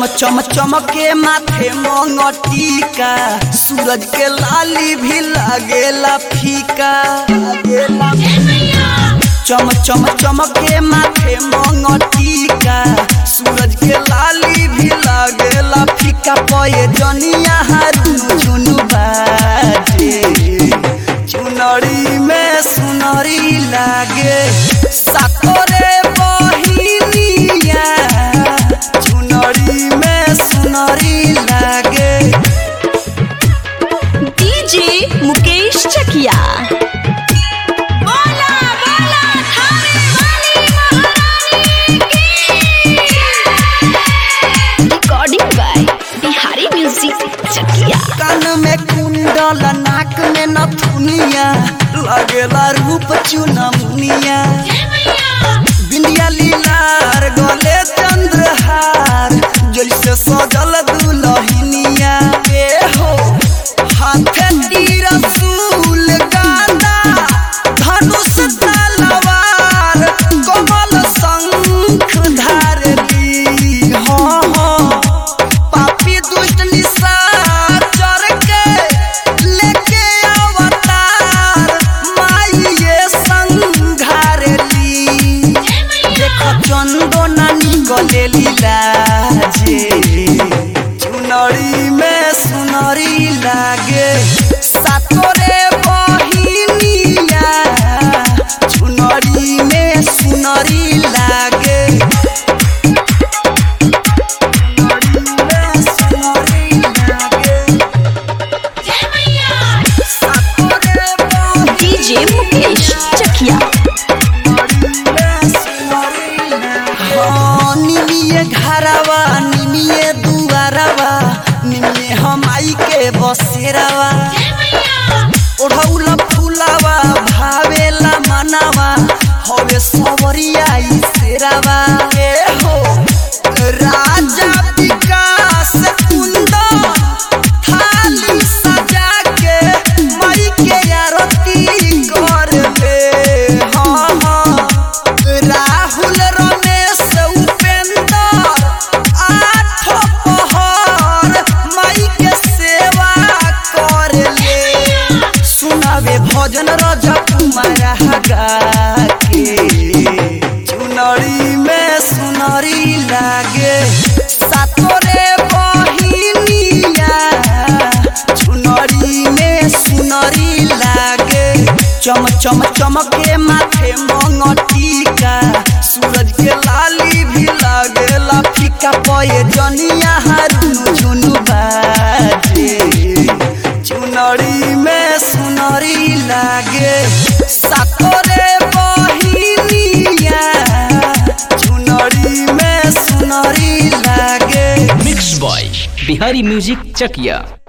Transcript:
चम चम चमके माथे मंगटिका सूरज के लाली भी लागेला फीका लागेला चम चम चमके माथे मंगटिका सूरज के लाली भी लागेला फीका पये जनिया हारू झुनु बाजे चुनरी में सुनरी लागे साकोरे बहिनिया चुनरी में सुनरी लागे डीजे मुकेश चकिया बोला बोला थाने वाली महारानी की recording by Bihari music Chakia कान में कुंडल नाक में नथुनिया लगेला रूप चुनमुनिया बिंदिया लीलार गले चंद्रहार जैसे सजल दुलहिनिया ए हो हाथे तीर सूल गांदा धनुष तलवार कमल शंख धारली हो हो पापी दुष्ट निशाचर के लेके अवतार माई ये संघारली देखो चंदो नानी गलेली लाजे चुनरी में सुनरी लागे सातोरे बहिनिया चुनरी में सुनरी लागे डीजे मुकेश चकिया निमिये घरवा निमिये दुआरवा निमिये हमाई के बसेरवा ओढ़ौला फूलावा भावेला मनावा हवे सवरिया ई सेरावा ए हो राजा विकास कुंदन थाली सजा के मई के आरती कर ले हाँ हाँ राहुल रमेश उपेंद्र आठ पहर मई के सेवा कर ले सुनावे भजन राजा कुमार गा के चुनरी में सुनरी लागे सातोरे बहिनिया चुनरी में सुनरी लागे चम चम चमके माथे मंगटिका सूरज के लाली भी लागेला फीका पये जनिया हारू झुनु बाजे चुनरी में सुनरी लागे सातोरे बहिनिया चुनरी में सुनरी लागे mix by Bihari music Chakiya